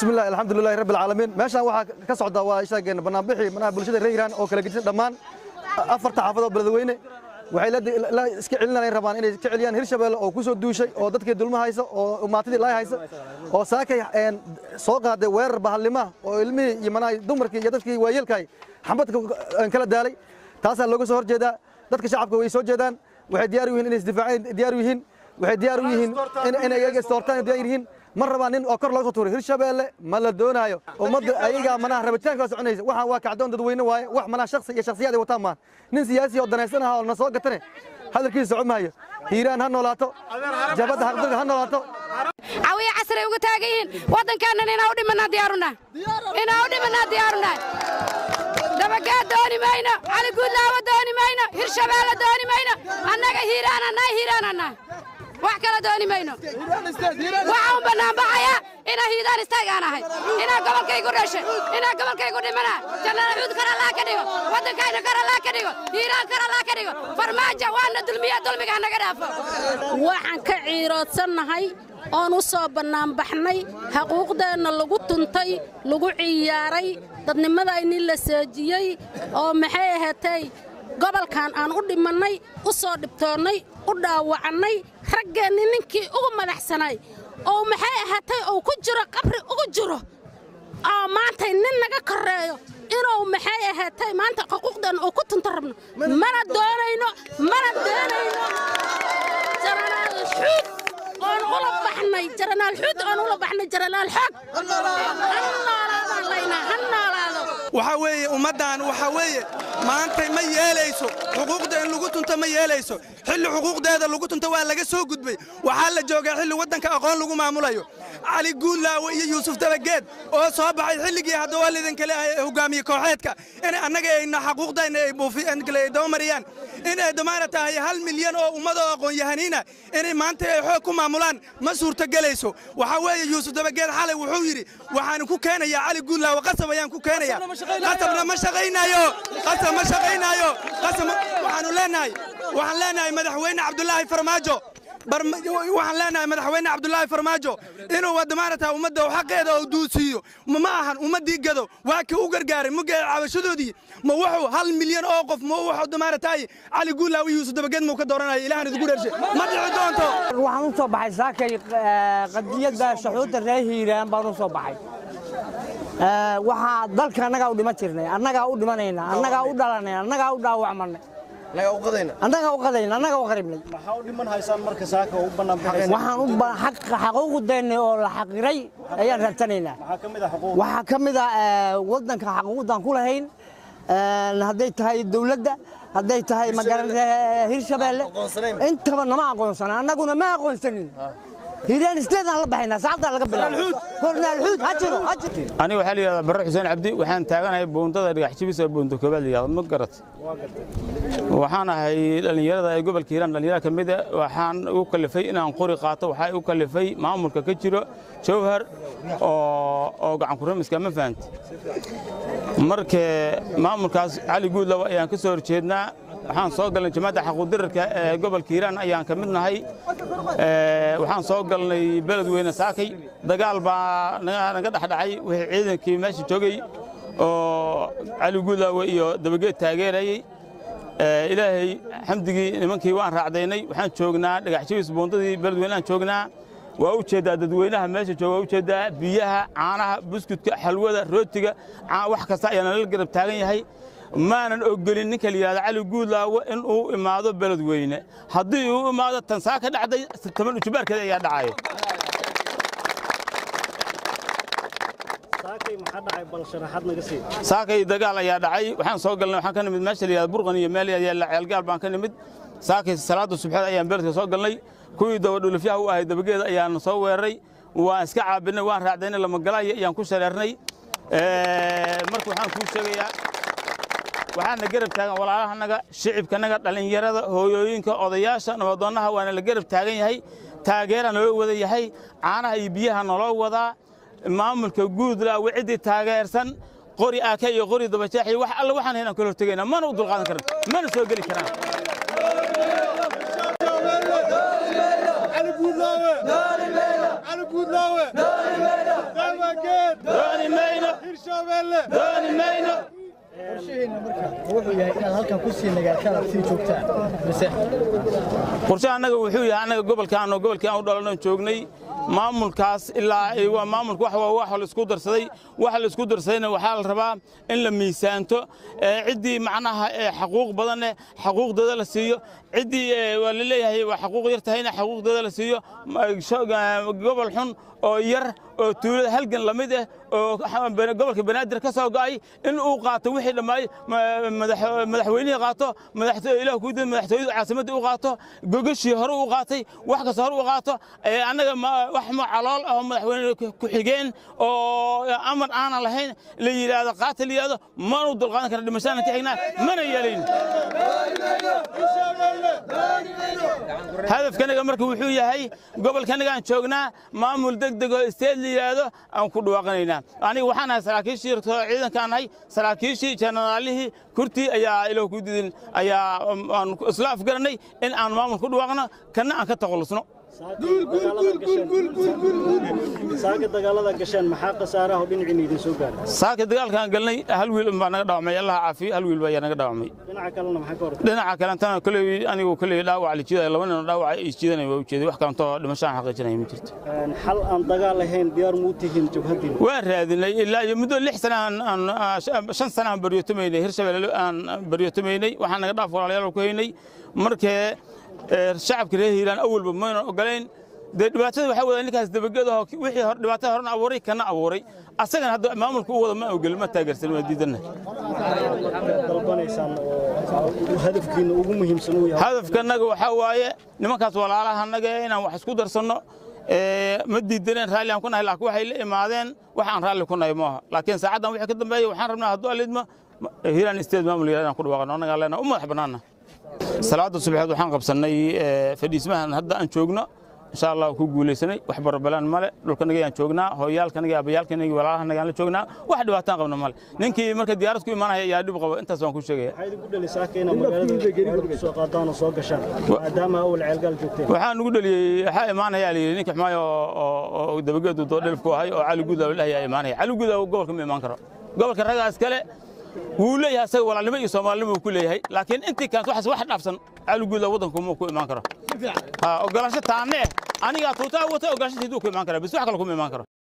bismillahi alxamdulilahi rabbi alcaalamiin meeshaan waxaa ka socda waa sheegeen banaanbixii manaha bulshada reer hiiraan oo kala gedisan dhammaan afarta xaafadood beledweyne waxay la iska celinayaan rabaan inay ka celiyaan hirshabeelle oo ku soo duushay oo dadkii dulma haysa oo maatidii laay haysa oo saakay soo qaaday weerar bahallima oo ilmihii iyo manaha dumarkii iyo dadkii waayeelkaay xambadka kala daalay taasaa looga soo horjeedaa dadka shacabka way soo jeedaan waxay diyaar u yihiin inay isdifaaceen diyaar u yihiin waxay diyaar u yihiin inay iyaga istoortaan diyaar yihiin ma rabaan nin oo kor looga soo tuuray hirshabeelle ma la doonaayo ummadda ayagaa manaha rabitaanka soconaysa waxaan waa kacdoon dadweyne waaye wax manaha shaksi iyo shaksiyaad ay wataan maan nin siyaasi oo danaysan aha oo na soo gatane hadalkiisa socon maayo hiiraan ha noolaato jabadda haqdurga ha noolaato cawiya casray uga taagan yihiin waddankaanan inaa u dhimanaa diyaarunaa inaa u dhimanaa diyaarunaa dabagaad dooni mayno cali guudlaawa dooni mayno hirshabeelle dooni mayno annaga hiiraananaa hiiraananaa wax kala dooni mayno waxaa un bannaanbaxaya inaa hiidaan istaagaan ahay inaa gobolkaygu dhashay inaa gobolkaygu dhimanaa jannada cuud kar allaa ka dhigo waddankayna kar allaa ka dhigo hiiraan kar allaa ka dhigo farmaajo waana dulmiya dulmigaa naga dhaafo waxaan ka ciiroodsannahay oon u soo bannaanbaxnay xaquuqdeenna lagu tuntay lagu ciyaaray dadnimadayni la seejiyey oo maxay ahaatay gobolkan aan u dhimannay u soo dhibtoonnay u dhaawacannay raggeenni ninkii ugu madaxsanay oo maxay ahaatay uu ku jiro qabri ugu jiro oo maantay nin naga korreeyo inuu maxay ahaatay maanta xuquuqdeenna uu ku tunto rabno mana doonayno mana doonayno jaranaal xuud oon ula baxnay jaranaal xuud oon ula baxnay jaranaal xoog ha noolaadaan laynaa ha noolaado waxaa weeye ummaddan waxaa weeye maantay ma yeelayso xuquuqda in lagu tunto ma yeelayso xilli xuquuqdeeda lagu tunto waa laga soo gudbay waxaa la joogaa xilli waddanka aqoon lagu maamulayo cali guudlaawe iyo yuusuf dabageed oo soo baxay xilligii hadda waa lidinkale hogaamiye kooxeedka in annaga ayna xaquuqdayna ay dabamariyaan in ay damaana tahay hal milyan oo ummadoo aqoon-yahaniina inay maanta ay xoog ku maamulaan ma suurtogelayso waxaa weeye yuusuf dabageed xalay wuxuu yidhi waxaan ku keenayaa cali guudlaawe qasab ayaan ku keenaya qasabna ma shaqaynaayo qasab ma shaqaynaayo qasab waxaanu leenahay waxaan leenahay madaxweyne cabdulaahi farmaajo waxaan leenahay madaxweyne cabdulaahi farmaajo inuu wadamaanata ummadda xaqeeda uu duusiiyo ma ahan ummaddii gado waa kii u gargaaray mugee cabashadoodii ma wuxuu hal milyan oo qof ma wuxuu damaanataay cali guulaaw iyo yuusuf dabageed muu ka dooranaya ilahan idigu dhershe ma dhici doonto waxaan u soo baxay saakay qadiyadda shaxuudda reer hiiraan baan u soo baxay waxaa dalka annagaa u dhiman jirnay annagaa u dhimanayna annagaa u dhalanay annagaa u dhaawacmanay annagaa u qadayna annagaa u qaribnay maxaa u dhiman haysaan marka saaka u banaanbaxaysa waxaan u xaquuqdeennay oo la xaqiray ayaan raadsanaynaa maxaa ka mid ah xuquuq waxaa ka mid ah waddanka xaquuqdan ku lahayn hadday tahay dawladda hadday tahay magaranata hirshabeelle intaba nama aqoonsana annaguna ma aqoonsanin hiiraan isteedaan la baxaynaa saacaddaa laga bilaabo kornaalxuud ha jiro ha jiro aniga waxaa la yidhahdaa barre xuseen cabdi waxaan taaganahay buundada dhagax jibis oo buunta koobaad la yidhahdo ma garat waxaan ahay dhallinyarada ee gobolka hiiraan dhallinyarada ka mid a waxaan u kalifay inaan qori qaato waxaa u kalifay maamulka ka jiro jawhar oo oo gacan kuramiska ma fahanti marka maamulkaas cali guudlawa ayaan ka soo horjeednaa waxaan soo galnay jamaacadda xaquudirarka ee gobolka hiiraan ayaan ka mid nahay waxaan soo galnay beledweyne saakay dagaal baa naga dhexdhacay wixii ciidankii meesha joogay oo cali guudlaawe iyo dabageed taageerayey ilaahay xamdigii nimankii waan raacdaynay waxaan joognaa dhagax jabis buundadii beledweyneaan joognaa waa u jeeddaa dadweynaha meesha jooga waa u jeeddaa biyaha caanaha buskudka xalwada rootiga wax kasta ayaa nala garab taagan yahay maanan ogolin ninka la yidhahda cali guudlaawo in uu imaado beledweyne haddii uu imaado tansaa ka dhacday toban ujubaarkeeda ayaa dhacaya saakay maxaa dhacay bal sharaxaad naga sii saakay dagaal ayaa dhacay waxaan soo galnay waxaan ka nimid meesha la yidhahda burqan iyo meel yaalla ceelgaal baan ka nimid saakay salaada subxeed ayaan beledka soo galnay kuwii dabadhulufyaha u ahay dabageeda ayaan soo weeraray waan iska caabinay waan raacdaynay lamagalaayo ayaan ku shareernay marka waxaan kuu sheegayaa waxaana garab taagan walaalahanaga shicibkanaga dhallinyarada hooyooyinka odayaasha nabadoonnaha waana la garab taagan yahay taageera naloo wada yahay caanaha iyo biyaha naloo wadaa maamulka guudlaawe ciddii taageersan qori aaka iyo qori dabajeexi wax alle waxaan haynaan kala hortegaynaa mana u dulqaadan karan mana soo geli karaan علي بودلاوي علي بودلاوي dooni mayno wuxuu yahay inaad halkan ku sii nagaataan aad sii joogtaan mise qorshe annaga wuxuu yahay annaga gobolkaan oo gobolkii aan u dhalanoo joognay maamulkaas ilaa waa maamulka wax waa wax la isku darsaday waxa la isku darsadayna waxaa la rabaa in la miisaanto ee ciddii macnaha ee xaquuq badan leh xaquuqdeeda la siiyo ciddii ee, waa la leeyahay waa xaquuq yar tahayna xaquuqdeeda la siiyo ma- sho- ga- gobol xun oo yar oo tuulada halgan la mid ah oo xa- bana- gobolka banaadir ka soo go'ay in uu qaato wixii dhammaay ma- madax- madaxweynihii qaato madaxtooy ilaah ku diin madaxtooyadu caasimadda u qaato gogashii hore u qaatay wax kasta hore u qaato ee annaga ma- wax ma calool ah oo madaxweyne ku- ku-xigeen oo amar aanan lahayn la yidhaahdo qaata la yidhaahdo maanu dulqaadan karna dhimashadana ka xignaa mana yeelayn hadafkanaga marka wuxuu yahay gobolkanagaan joognaa maamul degdeg oo isteed la yidhaahdo aan ku dhawaaqanaynaa aniga waxaan ahay saraakiishii ciidankaan nahay saraakiishii jenaraalihii kurtii ayaa ilaah ku didin ayaa aan isla afgaranay in aan maamul ku dhawaaqno kana aan ka takhalusno saaga dagaalada gasheen maxaa khasaaraha oo dhinaciina idin soo gaaray saaka dagaalkaan galnay hal wiil baa naga dhaawacmay allah caafiyo hal wiil baa ayaa naga dhaawacmay dhinaca kalena maxaa ka hor dhinaca kalentana koley anigu koley dhaawac la jiidaya laba nin oo dhaawac ay jiidanaya waa ujeeday wax kalentoo dhimashaan xaqiijinaya ma jirto Een, xal aan dagaal lahayn diyaar muu tihiin jabhadiina waan raadinay ilaa iyo muddo lix sana aan- aan ah, sh- shan sana aan baryootomaynay hirshabelle aan baryootomaynay waxaan naga dhaaf walaalayaal ku haynay markee ee, shacabka reer hiiraan awalba mayna ogolayn dee dhibaatada waxaa wada ninkaas dabagedahoo wixii hor- dhibaatada horena abuuray kana abuuray asagana hadda maamulka u wada ma ogel ma taageersan waa diidanna dalbanaysaan oo hadafkiina ugu muhiimsan uu yahay hadafkanaga waxaa waaye nimankaas walaalahannaga ee inaan wax isku darsanno ee, ma diidaneen raalli aan ku nahay laakiin waxay la imaadeen wax aan raalli ku nahay maaha laakiin saacaddan wixii ka dambeeya waxaan rabnaa hadduu alidma hiiraan isteed maamul yaraad inaan ku dhawaaqano annagaa leenahay u madax bannaana salaada subaxeed waxaan qabsannay ee, fadhiismahan hadda aan joogno insha allah ku guulaysanay wax barabalaan male dhulkanaga aan joognaa hooyaalkanaga abayaalkanaga walaalahanaga aan la joognaa wax dhibaataan qabna male ninkii marka diyaarad ku imaanaya ayaa dhib qaba intaas waan ku sheegaya maxaa idinku dhalisaaka inaad magaalada ku soo qaadaan oo soo gashaan maadaama awal ceelgaal joogteen waxaan ugu dhaliyey waxaa imaanaya la yidhi ninka xumaayo oo- oo oo dabageedu doo dhelifku ahay oo cali guud la dhahayaa imaanaya cali guud gobolka ma imaan karo gobolka ragaas kale wuu leeyahay asaga walaalnimo iyo soomaalinimo uu ku leeyahay laakiin intii kaas waxaas wax dhaafsan cali guud waddanku ma ku imaan karo ha ogolaansho taanne anigaa tuutaa wata ogolaanshateedu ku imaan kara bis wax kale kuma imaan karo